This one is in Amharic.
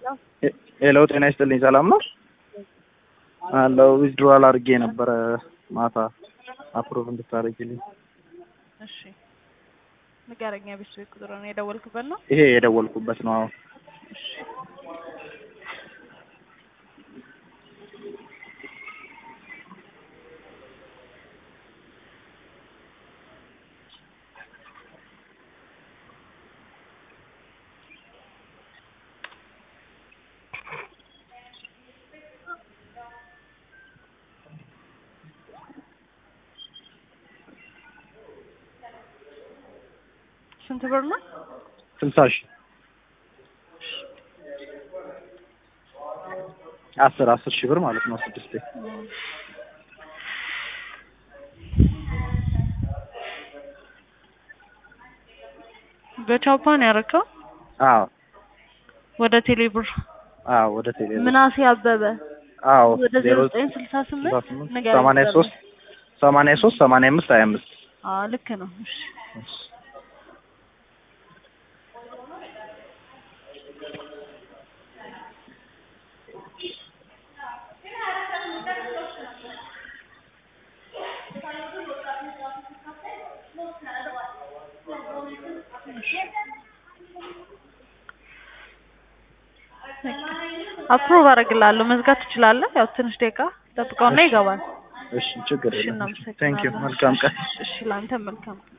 ሄሎ ጤና ይስጥልኝ ሰላም ነው አለው ዊዝድሮዋል አድርጌ ነበረ ማታ አፕሮቭ እንድታደርጊልኝ እሺ ንገረኛ ቤት ቤት ቁጥር ነው የደወልክበት ነው ይሄ የደወልኩበት ነው አዎ እሺ ስንት ብር ነው? ስልሳ ሺህ አስር አስር ሺህ ብር ማለት ነው ስድስቴ በቻፓን ያረከው አዎ ወደ ቴሌብር አዎ ወደ ቴሌ ምናሴ አበበ አዎ ወደ ዜሮ ዘጠኝ ስልሳ ስምንት ንገረኝ ሰማንያ ሶስት ሰማንያ ሶስት ሰማንያ አምስት ሀያ አምስት አዎ ልክ ነው እሺ አፕሩቭ አደርግልሃለሁ መዝጋት ትችላለህ ያው ትንሽ ደቂቃ ጠብቀውና ይገባል እሺ ችግር እሺ የለም እናመሰግናለን ቴንክ ዩ መልካም ቀን እሺ ለአንተ መልካም